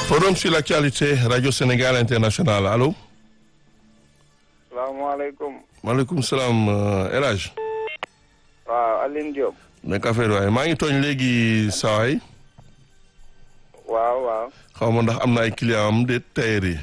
Forum sur l'actualité Radio Sénégal International allo. salaamaaleykum. maaleykum salaam El Hadj. waaw Aline Diop. nekk affaire waaye maa ngi tooñ léegi sawaay waaw waaw. xaw ma ndax am na ay client am de tailleur yi.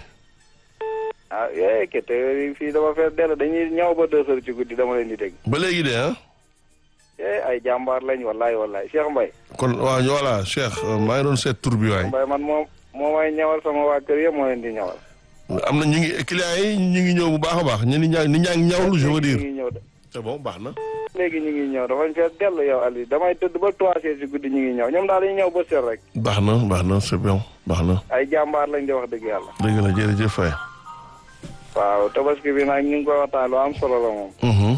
ah yee ke te fii dama fees dell dañuy ñëw ba deux heures ci guddi dama leen di dégg. ba léegi de ah. eh ay jàmbaar lañ wallahi wallahi Cheikh Mbaye. kon waaw voilà Cheikh maa ngi doon seet tur bi waay. Mbaye man moom moo may ñawal sama waa kër yëpp moo leen di ñawal. am na ñu ngi client yi ñu ngi ñëw bu baax a baax ñu ni ñaa ni ñaa ngi ñawlu je veux dire. ñu ngi ñëw de c'est bon baax na. léegi ñu ngi ñëw dafañ fees dell yow Aliou damay tëdd ba trois heures ci guddi ñu ngi ñëw ñoom daal dañuy ñëw ba seet rek. baax na baax na c'est bon baax na. ay jàmbaar lañ di wax dëgg yàlla. dëgg la jërëjëf Faye. waaw tabaski bi nag ñu ngi koy waxtaan lu am solo la moom.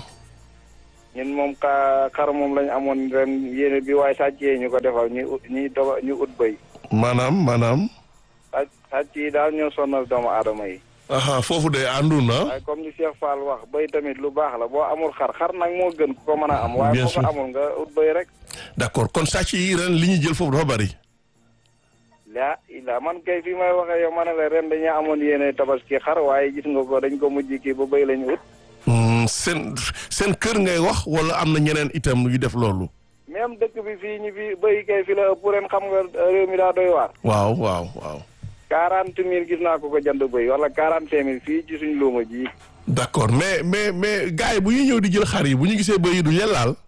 ñun moom ka xar moom lañ amoon ren yéene bi waaye sàcc yi ñu ko defal ñu ut ñuy doga ñu ut bëy. maanaam maanaam. sàcc sàcc yi daal ñoo sonal doomu aadama yi. aha foofu de àndu na. waaye comme ni Cheikh Fall wax bëy tamit lu baax la boo amul xar xar nag moo gën ku ko mën a am. waaye Bien boo ko sûr. amul nga ut bëy rek. d'accord kon sàcc yi ren li ñu jël foofu dafa bari. laa ilaa man kay fi may waxee yow ma ne la ren dañoo amoon yéene tabaski xar waaye gis nga ko dañ ko mujj kii ba bëy lañu ut. Hmm, seen seen kër ngay wax wala am na ñeneen itam yu def loolu. même dëkk bi fii ñi fi bëy kay fi la ëpp ren xam nga réew mi daa doy waar. waaw waaw waaw. quarante mille gis naa ko ko jënd bëy wala quarante cinq mille fii ci suñ luuma ji. d'accord mais mais mais gars yi bu ñuy ñëw di jël xar yi bu ñu gisee bëy yi du leen laal.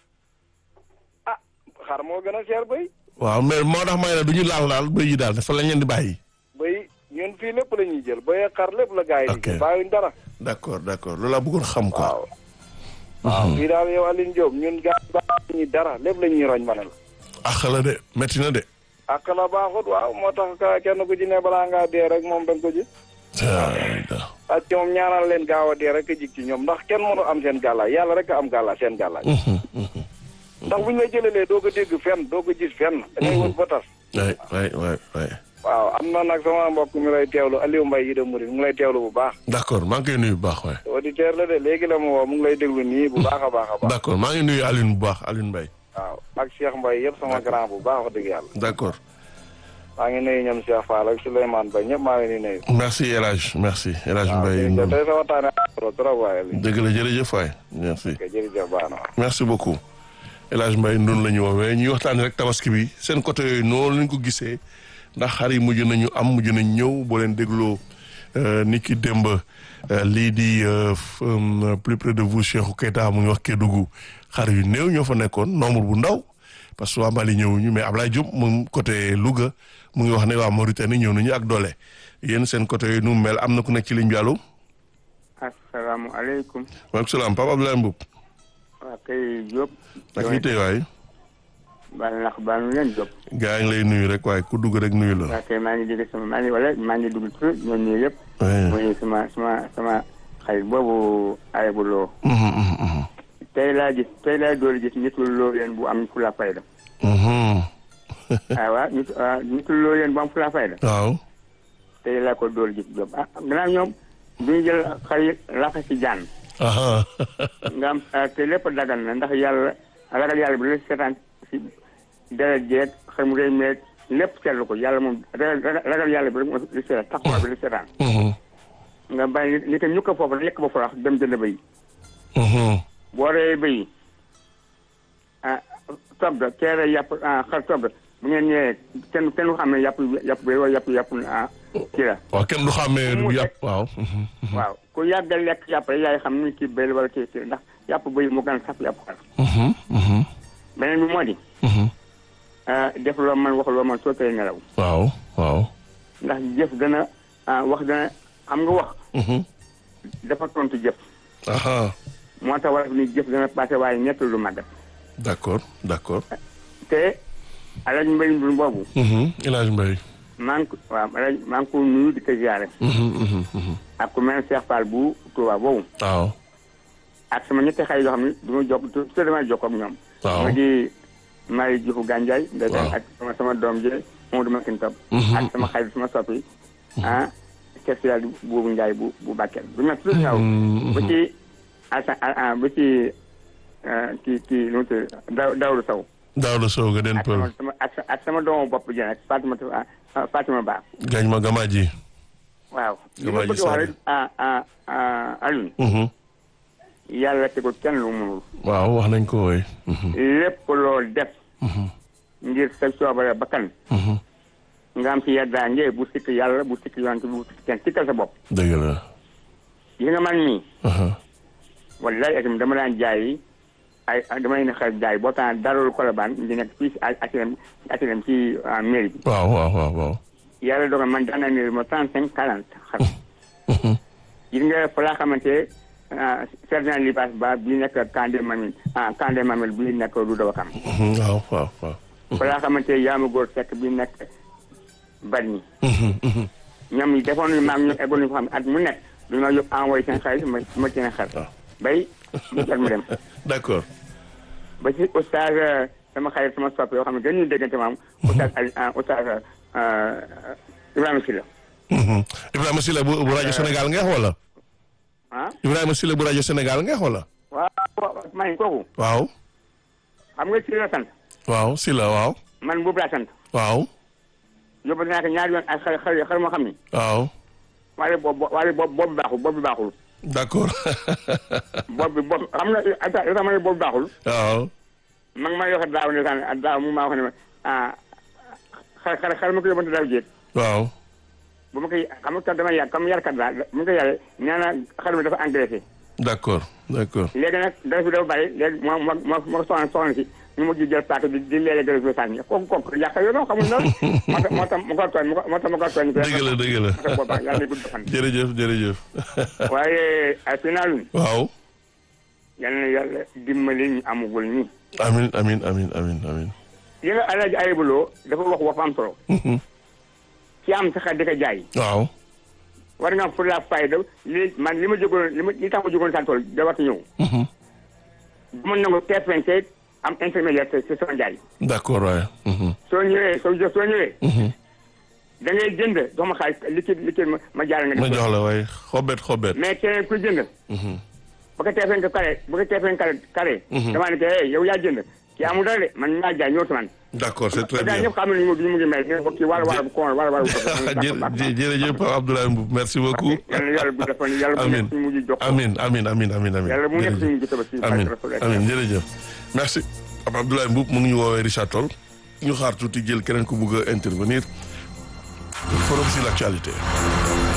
ah xar moo gën a seer bëy. waaw mais moo tax may ne du ñu laal laal bëy yi daal dafa lañ leen di bàyyi. bëy ñun fii lépp la ñuy jël bëy ak xar lépp la gars yi di Ok. jël bàyyuñ dara. d'accord d'accord loolu laa bëggoon xam quoi. waaw. waaw fii daal yow Aline Diop ñun gars yi bàyyi dara lépp la ñuy roñ ma ne la. ax la de métti na de. ak la baaxut waaw moo tax ka kenn ku ci ne balaa ngaa dee rek moom da nga ko ji. ah ak ci moom ñaanal leen gaaw a dee rek a jig ci ñoom ndax kenn mënu am seen gàllaay yàlla rek a am gàllaay seen gàllaay. ndax bu ñu la jëlelee doo ko dégg fenn doo ko gis fenn. da ngay wut ba tas. waay waay waay waay. waaw am na nag sama mbokk mi lay teewlu Aliou Mbaye yi de Mouride mu ngi lay teewlu bu baax. d'accord maa ngi koy nuyu bu baax waay. auditeur la de léegi la mu woo mu ngi lay déglu nii bu baax a baax a baax. d'accord maa ngi nuyu Alioune bu baax Alioune Mbaye. waaw ak Cheikh Mbaye yëpp sama grand bu baax wax dëgg yàlla. d'accord maa ngi nuyu ñoom Cheikh Fall ak Souleymane Ba ñëpp maa ngi leen di nuyu. merci El Hadj merci El Hadj waaw Mbaye. jërëjëf tey sa waxtaanee am solo trop waaye Aliou. dëgg la jërëjëf waay merci. ok jërëjëf baax na. merci beaucoup El Hadj Mbaye ndun la ñu woowee ñuy waxtaanee rek tabaski bi seen côté yooyu noonu lañ ko gisee ndax xar yi mujj nañu am mujj nañ ñëw boo leen dégloo ni ki démb euh, lii di euh, f- euh, plus près de vous Cheikhou Keita mu ngi wax Kédougou xar yu néew ñoo fa nekkoon nombre bu ndaw parce que waa Mali ñëwuñu mais Ablaye Diop moom côté Louga mu ngi wax ne waa Mauritanie ñëw nañu ak doole yéen seen côté yooyu nu mu mel am na ku nekk ci ligne bi allo. asalaamaaleykum maaleykum salaam Papa Abdoulaye Mboup. waa kay Diop. ak yi tey waay. baal nax baal nu leen Diop. gaa ngi lay nuyu rek waaye ku dugg rek nuyu la. waa kay maa ngi dégg sama maa ngi wala maa ngi dugg tur ñoom ñii yëpp. Ouais. mooy sama sama sama xarit boobu ayabu loo. Mhm, mhm, mhm. tey laa gis tey laa door gis nitul loo leen bu am fula fayda. Mhm. ah waaw nit ah nitul loo leen bu am fula fayda. waaw. tey laa ko door gis Diop ah gannaaw ñoom duñu jël xar yi laxa si jaan. aha nga am ah, te lépp dagan na ndax yàlla ragal yàlla bi la seetaan si deret jeeg xel mu rëy meeg lépp seetlu ko yàlla moom ragal ragal yàlla bi rek moo li seetaan taxawaay bi li seetaan Mhm, nga bàyyi li ko ñu ko foofu lekk ba farax dem jënd bëy mhm. boo reyee bëy ah togg keere yàpp ah xar togg bu ngeen ñëwee kenn kenn du xam ne yàpp yàpp bëy wala yàpp yàpp ah kii la waaw kenn du xàmmee Mu du yàpp waaw. Mhm, waaw ku yàgg a lekk yàpp rek yaay xam ni kii bëy la wala kii kii ndax yàpp bëy moo gën a saf yàpp xar mhm, mhm, beneen bi moo di mhm. ah def loo man wax loo man soo tey nelaw waaw waaw. ndax jëf dana ah wax dana xam nga wax Mhm. dafa tontu jëf aha moo tax wala ni jëf dana passé waaye ñett lu màggat d'accord d'accord. te alaj mbay mbir boobu Mhm, El Hadj Mbaye. maa ngi ko waaw alaj maa ngi ko nuyu di ko ziare Mhm, mhm, mhm. ak ku mel ne Cheikh Fall bu Touba boobu waaw. ak sama ñetti xay yoo xam ne du ma jokk tu te damay jokk ak ñoom waaw. ma di Marie Diouf Gandiaye nda Waaw. ak sama sama doom ji Mamadou Makin Top Mhm. ak sama xarit sama soppi ah spécial boobu Ndiaye bu bu Bakel du ma tudd ñaw Mhm, ba mhm. ci asa ba ci kii kii nu mu tudd daw dawru saw Daouda Sow ga den ak sama pël sama ak sa- ak sama doomu bopp ji nag Fatima ah, Fatima Ba gañ ma gamaaji waaw li Gamaa ma ji bëgg a wax Sadio. rek ah ah ah Alioune Mhm. yàlla tegul kenn lu mu mënul waaw wax nañ ko woy Mhm. lépp loo def ngir sa coobare bakkan Mhm. nga am ci yeddaange bu sikk yàlla bu sikk yonent bu sikk kenn sikkal sa bopp dëgg la yi nga man nii Aha. wallaay itam dama daan jaay ay dama leen xel jaay boo taan darul kolobaan di nekk fii si asilem asilem ci ah, mairie bi waaw waaw waaw waaw yàlla dogal man daan naa ne ma trente cinq quarante xar Mhm. gis nga fa laa xamante ah, sergent Libaas Ba bi nekk Kandé Mamil ah Kandé Mamil bi nekk du dawakam Mhm. waaw waaw waaw fa laa xamante yaama góor sekk bi nekk Bargny Mhm. Mhm. ñoom yi defoon nañu maag ñu eggoon nañu ko xam ne at mu nekk du ma yóbbu envoyé seen xaalis ma ma seen xar waaw. bay mu jot mu dem d'accord ba ci oustaz euh, sama xarit sama soppe yoo xam ne dañuy déggante maam oustaz Ali ah, oustaz euh, Ibrahima Sylla Mhm. Ibrahima Silla bu bu rajo Sénégal ngeex wala ah Ibrahima Silla bu rajo Sénégal ngeex wala waaw waaw maa ngi kooku waaw xam nga Sylla sant waaw Silla waaw man boobu laa sant waaw yóbbu naa ko ñaari yoon ak xar xar xar moo xam ni waaw waaye boobu waaye boobu boobu baaxul boobu baaxul d'accord boobu boobu xam nga ata ata ma ne boobu baaxul waaw ma ngi may wax daaw ne saan daaw mu maa wax ne ma ah xar xar xar ma ko yóbbante daaw jéeg waaw bu ma koy xam nga dama yàgg comme yarkat laa bu ma koy yaree nee na xar mi dafa engraissé d'accord d'accord léegi nag dara fi dafa bari léegi moo moo moo moo soxna soxna si ñu mujj jël paaka di di leele gërëm bi sànni kooku kooku yàq yoo noonu xamul noonu moo tax moo tax ma ko tooñ moo tax ma ko tooñ dëgg la dëgg la moo tax boobaa yàlla na gudd fan jërëjëf jërëjëf waaye ay final waaw yal na yàlla dimbali ñu amagul ñi amin amin amin amin amin yi nga alaaji ayibuloo dafa wax wax am solo Mhm. ci am sa xar di ko jaay waaw war nga am pour la fayda li man li ma jógoon li ma li tax ma jógoon sa tool da war ñëw Mhm. bu ma nangu TFNC am intermédiaire ci sama njaay d'accord waaye Mhm. soo ñëwee soo jë- soo ñëwee Mhm. da ngay jënd jox ma xaalis liquide liquide ma ma jaarale nga ma def ko. jox la waaye xobet xobet mais keneen ku jënd Mhm. bu ko TFNC carré bu ko TFNC carré carré damaa ne que hey yow yaa jënd kii amul dara de man maa jaay ñëw man d'accord c'est très gars bien ñëpp xam nañu mu mu ngi mel ñu ne ko kii wala wala bu koon wala wala bu ko Jë- jë- jërëjëf Pape Abdoulaye Mboup merci beaucoup yàlla yàlla bu defoon yàlla bu Amin. nekk suñu mujj jox ko. amin amin amin amin amin yàlla bu nekk jërëjëf. suñu mujj tabaski amin Rasul amin jërëjëf merci Pape Abdoulaye Mboup mu ngi ñu woowee Richard Toll ñu xaar tuuti jël keneen ku bugg a intervenir forum sur l'actualité